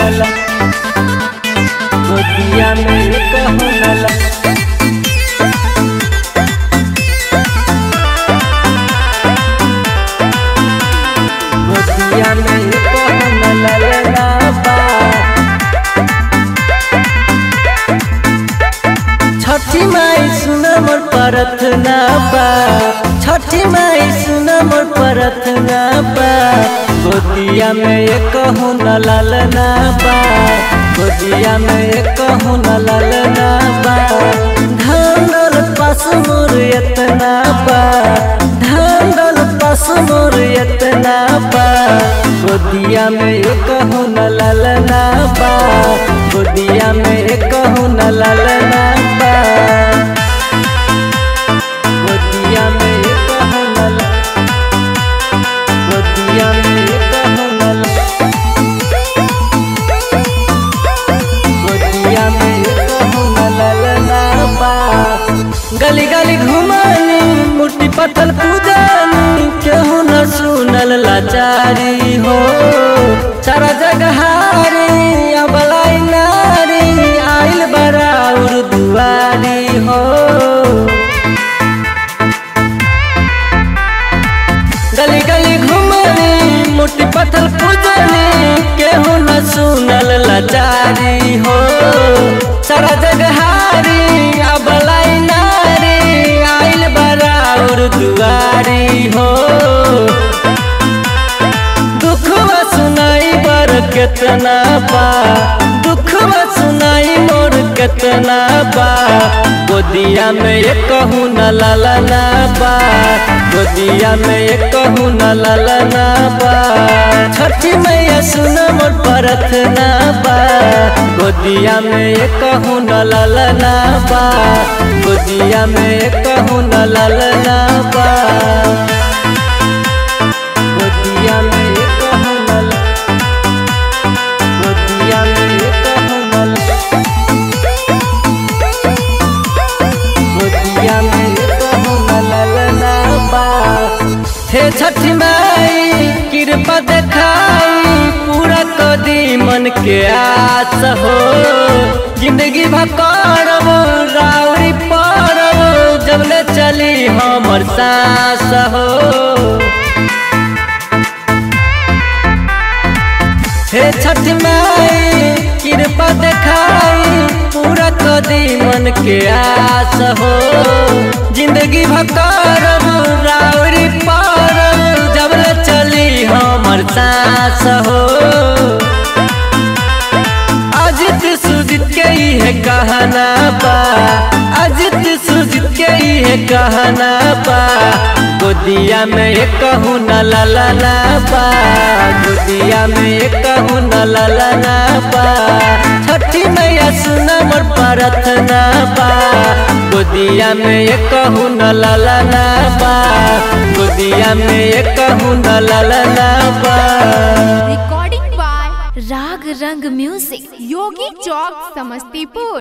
लला गोदिया में कहू लला गोदिया में कहू लला बा छठी माई सुन मोर प्रार्थना बा छठी माई सुन मोर प्रार्थना बा गोदिया में एक कहूँ न ललना बा गोदिया में एक कहूँ न ललना बा धानल पास मोर एतना बा धानल पास मोर एतना बा गोदिया में एक कहूँ न ललना बा गोदिया में एक कहूँ न ललना बा गोदिया में एक कहूँ न ल- गोदिया में एक कहूँ न ल- गोदिया में एक कहूँ न ललना बा गली गली घुमानी मूर्ति पत्थर पूजानी केहू न सुनल लाचारी हो सारा जगह हारी अबलाई नारी आइल बराउर दुआरी हो गली गली घुमनी मोटी पत्थर पूजनी केहू न सुनल लाचारी हो सारा जगह हारी अबलाई नारी आइल बराउर दुआरी हो दुखवा सुनाई बर केतना बा दुखवा सुनाई मोर केतना बा गोदिया में एक कहूँ न ललना बा गोदिया में एक कहूँ न ललना बा छठी मैया सुन मोर प्रार्थना बा गोदिया में एक कहूँ न ललना बा गोदिया में एक कहूँ न ललना बा गोदिया में एक कहूँ न ल- गोदिया में एक कहूँ न ल- गोदिया में एक कहूँ न ललना बा हे छठी माई कृपा देखाई पूरा कदी मन के आस हो जिंदगी भकरब राउरी पड़ब जबले चली हमर सास हो हे छठ माई कृपा देखाई पूरा कदी मन के आस हो जिंदगी भकरब राउरी परब जबले चली हमर सास हो अजित सुजित के है कहना बा अजित सुजित के है कहना बा गोदिया में एक कहूँ न ललना बा गोदिया में एक कहूँ न ललना बा छठी मैया सुन मोर प्रार्थना बा गोदिया में एक कहूँ न ललना बा गोदिया में एक कहूँ न ललना बा recording by Rag Rang Music, Yogi Chowk, Samastipur.